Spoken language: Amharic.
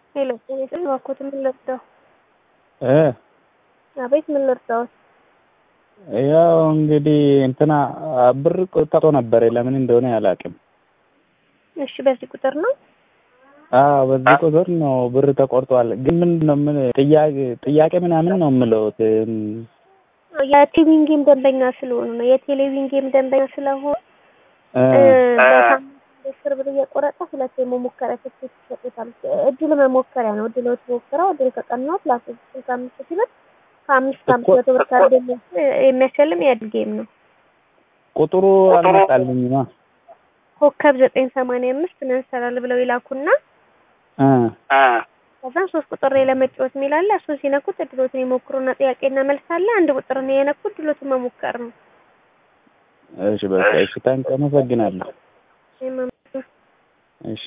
ሄሎ ጤና እባክዎት ምን ልርዳው? እ አቤት ምን ልርዳዎት? ያው እንግዲህ እንትና ብር ቆጥቶ ነበር ለምን እንደሆነ አላውቅም። እሺ በዚህ ቁጥር ነው? አዎ በዚህ ቁጥር ነው ብር ተቆርጧል። ግን ምንድን ነው ምን ጥያቄ ጥያቄ ምናምን ነው የምለው የቴሌቪዥን ጌም ደንበኛ ስለሆኑ ነው። የቴሌቪዥን ጌም ደንበኛ ስለሆኑ በሳምንት አስር ብር እየቆረጠ ሁለት የመሞከሪያ ትኬት ይሰጡታል። እድል መሞከሪያ ነው። እድሎት ሞክረው እድል ከቀናዎት ለአስር ስልሳ አምስት ሺህ ብር ከአምስት ከአምስት መቶ ብር ካርድ የሚያሸልም የእድል ጌም ነው። ቁጥሩ አልመጣልኝማ። ኮከብ ዘጠኝ ሰማንያ አምስት ምን እንሰራለን ብለው ይላኩና እ ከዛም ሶስት ቁጥር ላይ ለመጫወት የሚል አለ። እሱን ሲነኩት እድሎትን ይሞክሩና ጥያቄና መልስ አለ። አንድ ቁጥር ነው የነኩ እድሎትን መሞከር ነው። እሺ በቃ እሺ ታንክ አመሰግናለሁ። እኔም